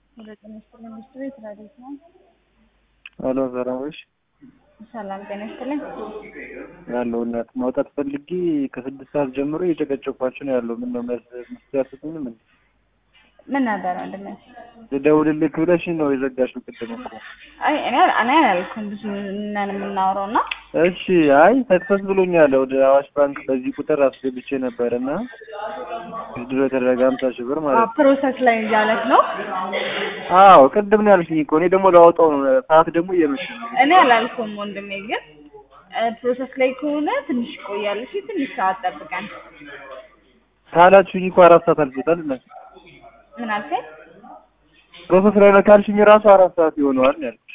ወደ ጤና ይስጥልኝ ሚስት ቤት ረዴት ነው። አሎ ሰላምሽ ሰላም ጤና ይስጥልኝ። ያለው እናት ማውጣት ፈልጌ ከስድስት ሰዓት ጀምሮ እየጨቀጨኳችሁ ነው ያለው። ምን ነው መስያስቱኝ ምን ምን ነበር ወንድሜ? ልደውልልክ ብለሽኝ ነው የዘጋሽው ቅድም እኮ። አይ እኔ እኔ አላልኩም ብዙ ነን የምናወራው እና እሺ አይ ሰክሰስ ብሎኛል። ወደ አዋሽ ባንክ በዚህ ቁጥር አስገብቼ ነበር እና ድሮ የተደረገ ሀምሳ ሺህ ብር ማለት ነው። ፕሮሰስ ላይ እያለክ ነው። አዎ ቅድም ነው ያልሽኝ እኮ እኔ ደግሞ ላወጣው ነው። ሰዓት ደግሞ እየመሸ ነው። እኔ አላልኩም ወንድሜ፣ ግን ፕሮሰስ ላይ ከሆነ ትንሽ ይቆያል። እሺ ትንሽ ሰዓት ጠብቀን። ካላችሁኝ እኮ አራት ሰዓት አልፎታል። እና ምን አልከኝ? ፕሮሰስ ላይ ነው ካልሽኝ ራሱ አራት ሰዓት ይሆነዋል ነው ያልኩሽ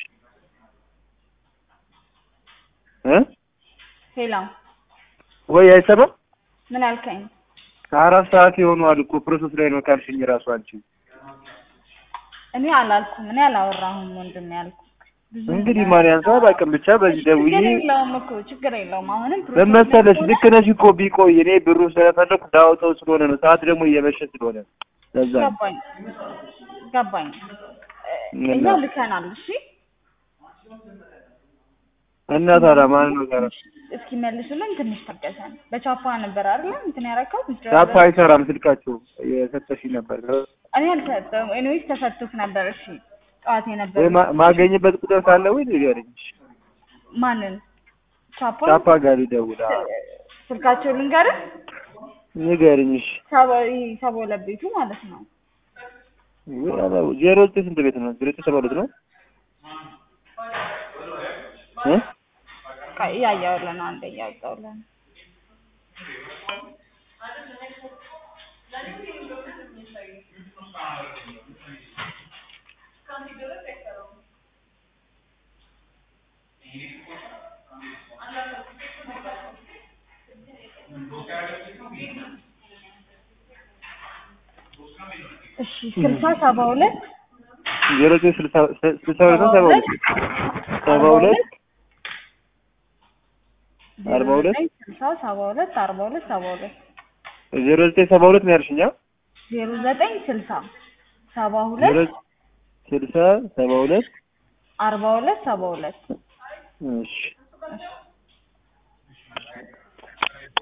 እ ሄሎ ወይ አይሰማም? ምን አልከኝ? አራት ሰዓት ይሆነዋል እኮ ፕሮሰስ ላይ ነው ካልሽኝ ራሱ አንቺ እኔ አላልኩም። እኔ አላወራሁም ወንድሜ ያልኩ ብዙ እንግዲህ ማን ያንሳው አላውቅም። ብቻ በዚህ ደውዬ ችግር የለውም እኮ ችግር የለውም። አሁንም ምን መሰለሽ ልክ ነሽ እኮ ቢቆይ እኔ ብሩ ስለፈለኩ ዳውጠው ስለሆነ ነው። ሰዓት ደግሞ እየመሸ ስለሆነ ነው። ለዛ ነው። ገባኝ ገባኝ። ምን እኛ ነው? ልከናል። እሺ እና ታዲያ ማን ነው ታዲያ? እስኪ መልሱልን። ትንሽ ታገሰን። በቻፓ ነበር አይደል እንትን ያደረከው? ዳፓ አይሰራም ስልካቸው የሰጠሽኝ ነበር እኔ አልሰጠሁም። ኤኒዌይስ ተሰጥቶክ ነበር። እሺ ጠዋት የነበር ወይ ማ- ማገኝበት ቁጥር ካለ ወይ ንገሪኝ። ማንን? ቻፓ ዳፓ ጋር ሊደውል አዎ። ስልካቸው ልንገርህ። ንገሪኝ እሺ። ሰባ ይሄ ሰባ ሁለት ቤቱ ማለት ነው። ወይ አላው ዜሮ ዘጠኝ ስንት ቤት ነው? ዜሮ ዘጠኝ ሰባ ሁለት ነው እ ቆይ እያየሁልህ ነው። አንዴ እያወጣሁልህ ነው። እሺ ስልሳ ሰባ ሁለት ዜሮ ዘጠኝ ስልሳ ስልሳ ሁለት ነው ሰባ ሁለት ሰባ ሁለት አርባ ሁለት ስልሳ ሰባ ሁለት አርባ ሁለት ሰባ ሁለት ዜሮ ዘጠኝ ሰባ ሁለት ነው ያልሽኝ? አ? ዜሮ ዘጠኝ ስልሳ ሰባ ዜሮ ሁለት ስልሳ ሰባ ሁለት አርባ ሁለት ሰባ ሁለት እሺ እሺ